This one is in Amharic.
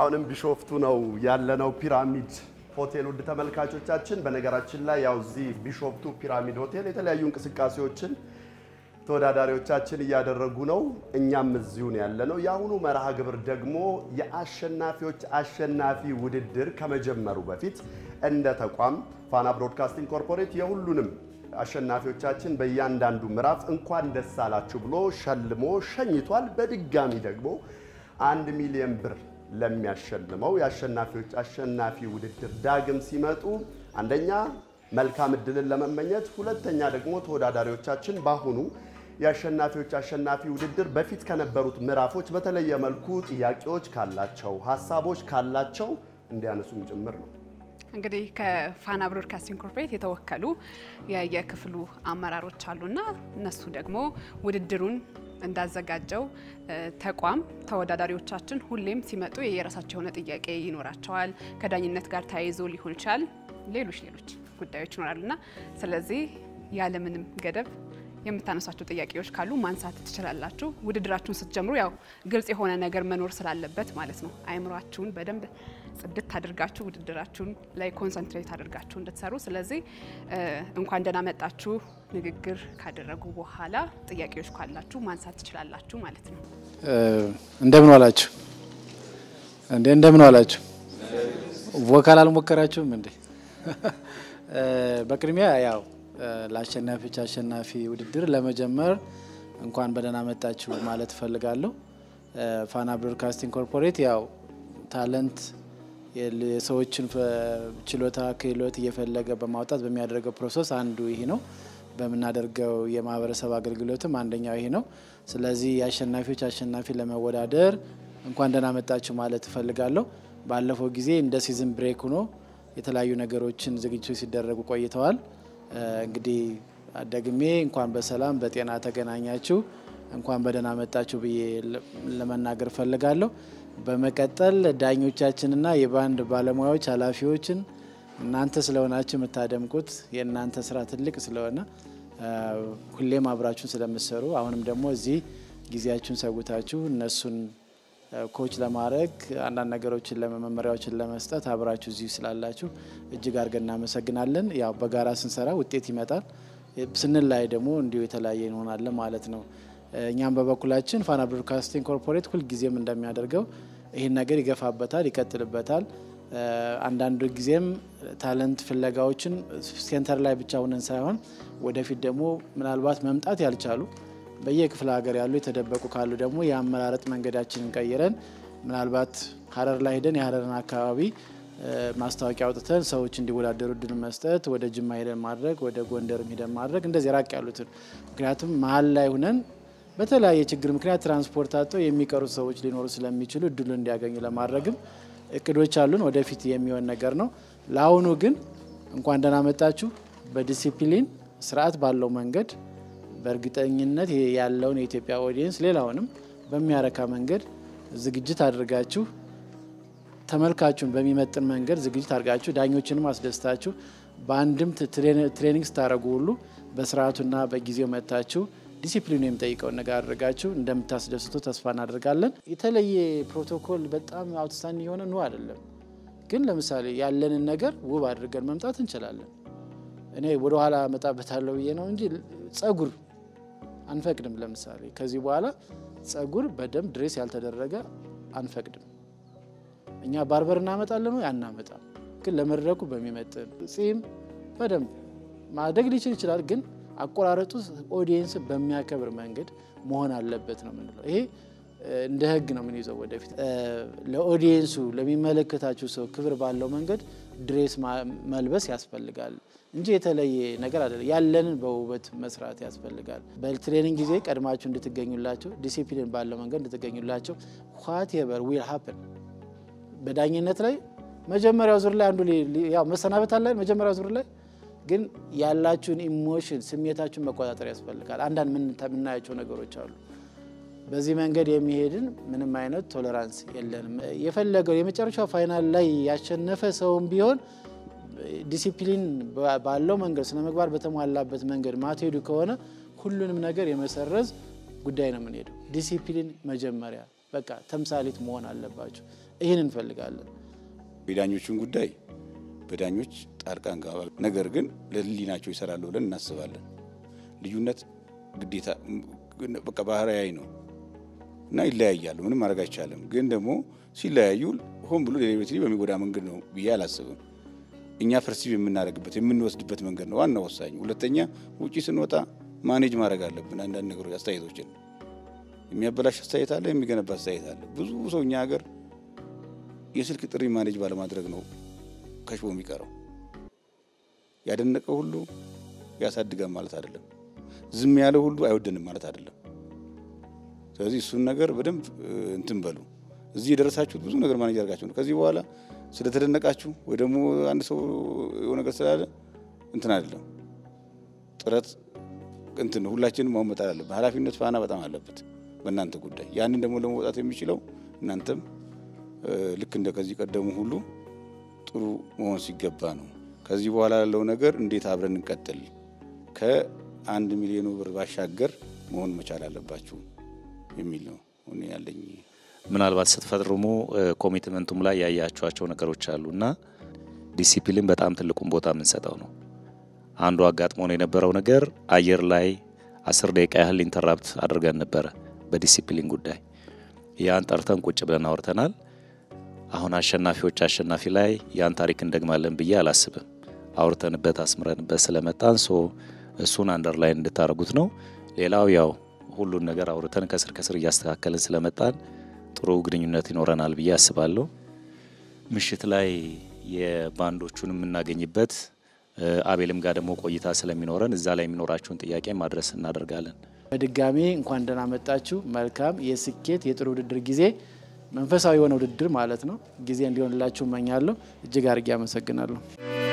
አሁንም ቢሾፍቱ ነው ያለነው፣ ፒራሚድ ሆቴል። ውድ ተመልካቾቻችን፣ በነገራችን ላይ ያው እዚህ ቢሾፍቱ ፒራሚድ ሆቴል የተለያዩ እንቅስቃሴዎችን ተወዳዳሪዎቻችን እያደረጉ ነው። እኛም እዚሁ ነው ያለነው። የአሁኑ መርሃ ግብር ደግሞ የአሸናፊዎች አሸናፊ ውድድር ከመጀመሩ በፊት እንደ ተቋም ፋና ብሮድካስቲንግ ኮርፖሬት የሁሉንም አሸናፊዎቻችን በእያንዳንዱ ምዕራፍ እንኳን ደስ አላችሁ ብሎ ሸልሞ ሸኝቷል። በድጋሚ ደግሞ አንድ ሚሊዮን ብር ለሚያሸልመው የአሸናፊዎች አሸናፊ ውድድር ዳግም ሲመጡ አንደኛ መልካም እድልን ለመመኘት፣ ሁለተኛ ደግሞ ተወዳዳሪዎቻችን በአሁኑ የአሸናፊዎች አሸናፊ ውድድር በፊት ከነበሩት ምዕራፎች በተለየ መልኩ ጥያቄዎች ካላቸው ሀሳቦች ካላቸው እንዲያነሱም ጭምር ነው። እንግዲህ ከፋና ብሮድካስቲንግ ኮርፖሬት የተወከሉ የክፍሉ አመራሮች አሉና እነሱ ደግሞ ውድድሩን እንዳዘጋጀው ተቋም ተወዳዳሪዎቻችን ሁሌም ሲመጡ የየራሳቸው የሆነ ጥያቄ ይኖራቸዋል። ከዳኝነት ጋር ተያይዞ ሊሆን ይችላል፣ ሌሎች ሌሎች ጉዳዮች ይኖራሉና ስለዚህ ያለምንም ገደብ የምታነሷቸው ጥያቄዎች ካሉ ማንሳት ትችላላችሁ። ውድድራችሁን ስትጀምሩ ያው ግልጽ የሆነ ነገር መኖር ስላለበት ማለት ነው። አይምሯችሁን በደንብ ጽድት አድርጋችሁ ውድድራችሁን ላይ ኮንሰንትሬት አድርጋችሁ እንድትሰሩ። ስለዚህ እንኳን ደህና መጣችሁ ንግግር ካደረጉ በኋላ ጥያቄዎች ካላችሁ ማንሳት ትችላላችሁ ማለት ነው። እንደምን ዋላችሁ እንዴ? እንደምን ዋላችሁ። ቮካል አልሞከራችሁም እንዴ? በቅድሚያ ያው ለአሸናፊዎች አሸናፊ ውድድር ለመጀመር እንኳን በደህና መጣችሁ ማለት እፈልጋለሁ። ፋና ብሮድካስቲንግ ኮርፖሬት ያው ታለንት የሰዎችን ችሎታ ክህሎት እየፈለገ በማውጣት በሚያደርገው ፕሮሰስ አንዱ ይሄ ነው። በምናደርገው የማህበረሰብ አገልግሎትም አንደኛው ይሄ ነው። ስለዚህ የአሸናፊዎች አሸናፊ ለመወዳደር እንኳን ደህና መጣችሁ ማለት እፈልጋለሁ። ባለፈው ጊዜ እንደ ሲዝን ብሬክ ሆኖ የተለያዩ ነገሮችን ዝግጅቶች ሲደረጉ ቆይተዋል። እንግዲህ ደግሜ እንኳን በሰላም በጤና ተገናኛችሁ እንኳን በደህና መጣችሁ ብዬ ለመናገር እፈልጋለሁ። በመቀጠል ዳኞቻችንና የባንድ ባለሙያዎች ኃላፊዎችን እናንተ ስለሆናችሁ የምታደምቁት የእናንተ ስራ ትልቅ ስለሆነ ሁሌም አብራችሁን ስለምትሰሩ አሁንም ደግሞ እዚህ ጊዜያችሁን ሰውታችሁ እነሱን ኮች ለማድረግ አንዳንድ ነገሮችን ለመመሪያዎችን ለመስጠት አብራችሁ እዚሁ ስላላችሁ እጅግ አድርገን እናመሰግናለን። ያው በጋራ ስንሰራ ውጤት ይመጣል፣ ስንላይ ደግሞ እንዲሁ የተለያየ እንሆናለን ማለት ነው። እኛም በበኩላችን ፋና ብሮድካስቲንግ ኮርፖሬት ሁልጊዜም እንደሚያደርገው ይህን ነገር ይገፋበታል፣ ይቀጥልበታል። አንዳንድ ጊዜም ታለንት ፍለጋዎችን ሴንተር ላይ ብቻ ሁነን ሳይሆን ወደፊት ደግሞ ምናልባት መምጣት ያልቻሉ በየክፍለ ሀገር ያሉ የተደበቁ ካሉ ደግሞ የአመራረጥ መንገዳችንን ቀይረን ምናልባት ሀረር ላይ ሄደን የሀረርን አካባቢ ማስታወቂያ አውጥተን ሰዎች እንዲወዳደሩ እድል መስጠት፣ ወደ ጅማ ሄደን ማድረግ፣ ወደ ጎንደርም ሄደን ማድረግ እንደዚህ ራቅ ያሉትን ምክንያቱም መሀል ላይ ሁነን በተለያየ ችግር ምክንያት ትራንስፖርት አጥተው የሚቀሩት ሰዎች ሊኖሩ ስለሚችሉ እድሉ እንዲያገኙ ለማድረግም እቅዶች አሉን። ወደፊት የሚሆን ነገር ነው። ለአሁኑ ግን እንኳን ደህና መጣችሁ። በዲሲፕሊን ስርዓት ባለው መንገድ በእርግጠኝነት ያለውን የኢትዮጵያ ኦዲየንስ ሌላውንም በሚያረካ መንገድ ዝግጅት አድርጋችሁ ተመልካቹን በሚመጥን መንገድ ዝግጅት አድርጋችሁ ዳኞችንም አስደስታችሁ በአንድም ትሬኒንግ ስታደረጉ ሁሉ በስርዓቱና በጊዜው መጥታችሁ ዲሲፕሊኑ የሚጠይቀውን ነገር አድርጋችሁ እንደምታስደስቱ ተስፋ እናደርጋለን። የተለየ ፕሮቶኮል በጣም አውትስታንድ የሆነ ነው አይደለም፣ ግን ለምሳሌ ያለንን ነገር ውብ አድርገን መምጣት እንችላለን። እኔ ወደ ኋላ መጣበታለሁ ብዬ ነው እንጂ ጸጉር አንፈቅድም። ለምሳሌ ከዚህ በኋላ ጸጉር በደንብ ድሬስ ያልተደረገ አንፈቅድም። እኛ ባርበር እናመጣለን ወይ አናመጣም፣ ግን ለመድረኩ በሚመጥን ጺም በደንብ ማደግ ሊችል ይችላል ግን አቆራረጡ ኦዲየንስ በሚያከብር መንገድ መሆን አለበት ነው የምንለው። ይሄ እንደ ሕግ ነው የምንይዘው ወደፊት። ለኦዲየንሱ ለሚመለከታችሁ ሰው ክብር ባለው መንገድ ድሬስ መልበስ ያስፈልጋል እንጂ የተለየ ነገር አይደለም። ያለንን በውበት መስራት ያስፈልጋል። በትሬኒንግ ጊዜ ቀድማችሁ እንድትገኙላቸው፣ ዲሲፕሊን ባለው መንገድ እንድትገኙላቸው ዋትኤቨር ዊል ሀፕን በዳኝነት ላይ መጀመሪያው ዙር ላይ አንዱ ያው መሰናበት አለ መጀመሪያው ዙር ላይ ግን ያላችሁን ኢሞሽን ስሜታችሁን መቆጣጠር ያስፈልጋል። አንዳንድ የምናያቸው ነገሮች አሉ። በዚህ መንገድ የሚሄድን ምንም አይነት ቶለራንስ የለንም። የፈለገው የመጨረሻው ፋይናል ላይ ያሸነፈ ሰውም ቢሆን ዲሲፕሊን ባለው መንገድ ስነ ምግባር በተሟላበት መንገድ ማትሄዱ ከሆነ ሁሉንም ነገር የመሰረዝ ጉዳይ ነው የምንሄደው። ዲሲፕሊን መጀመሪያ በቃ ተምሳሌት መሆን አለባችሁ። ይህን እንፈልጋለን። የዳኞችን ጉዳይ በዳኞች ጣልቃ እንገባ፣ ነገር ግን ለህሊናቸው ይሰራሉ ብለን እናስባለን። ልዩነት ግዴታ በቃ ባህርያዊ ነው እና ይለያያሉ። ምንም ማድረግ አይቻልም። ግን ደግሞ ሲለያዩ ሆን ብሎ ሌሎች በሚጎዳ መንገድ ነው ብዬ አላስብም። እኛ ፐርሲቭ የምናደርግበት የምንወስድበት መንገድ ነው ዋና ወሳኝ። ሁለተኛ ውጪ ስንወጣ ማኔጅ ማድረግ አለብን። አንዳንድ ነገሮች አስተያየቶችን የሚያበላሽ አስተያየት አለ፣ የሚገነባ አስተያየት አለ። ብዙ ሰው እኛ ሀገር የስልክ ጥሪ ማኔጅ ባለማድረግ ነው ከሽቦ የሚቀረው። ያደነቀ ሁሉ ያሳድጋል ማለት አይደለም። ዝም ያለ ሁሉ አይወደንም ማለት አይደለም። ስለዚህ እሱን ነገር በደንብ እንትን በሉ። እዚህ የደረሳችሁት ብዙ ነገር ማኔጅ አድርጋችሁ ነው። ከዚህ በኋላ ስለተደነቃችሁ ወይ ደግሞ አንድ ሰው የሆነ ነገር ስላለ እንትን አይደለም። ጥረት እንትን ሁላችንም ማወቅ መጣል አለብን። ኃላፊነት ፋና በጣም አለበት በእናንተ ጉዳይ። ያንን ደግሞ ለመውጣት የሚችለው እናንተም ልክ እንደ ከዚህ ቀደሙ ሁሉ ጥሩ መሆን ሲገባ ነው። ከዚህ በኋላ ያለው ነገር እንዴት አብረን እንቀጥል፣ ከአንድ ሚሊዮኑ ብር ባሻገር መሆን መቻል አለባችሁ የሚል ነው እኔ ያለኝ። ምናልባት ስትፈርሙ ኮሚትመንቱም ላይ ያያቸዋቸው ነገሮች አሉ እና ዲሲፕሊን በጣም ትልቁን ቦታ የምንሰጠው ነው። አንዱ አጋጥሞን የነበረው ነገር አየር ላይ አስር ደቂቃ ያህል ኢንተራፕት አድርገን ነበረ በዲሲፕሊን ጉዳይ። ያን ጠርተን ቁጭ ብለን አውርተናል። አሁን አሸናፊዎች አሸናፊ ላይ ያን ታሪክ እንደግማለን ብዬ አላስብም። አውርተንበት አስምረንበት ስለመጣን ሶ እሱን አንደርላይን እንድታደርጉት ነው። ሌላው ያው ሁሉን ነገር አውርተን ከስር ከስር እያስተካከልን ስለመጣን ጥሩ ግንኙነት ይኖረናል ብዬ አስባለሁ። ምሽት ላይ የባንዶቹን የምናገኝበት አቤልም ጋር ደግሞ ቆይታ ስለሚኖረን እዛ ላይ የሚኖራችሁን ጥያቄ ማድረስ እናደርጋለን። በድጋሚ እንኳን ደህና መጣችሁ። መልካም የስኬት የጥሩ ውድድር ጊዜ፣ መንፈሳዊ የሆነ ውድድር ማለት ነው ጊዜ እንዲሆንላችሁ እመኛለሁ። እጅግ አድርጌ አመሰግናለሁ።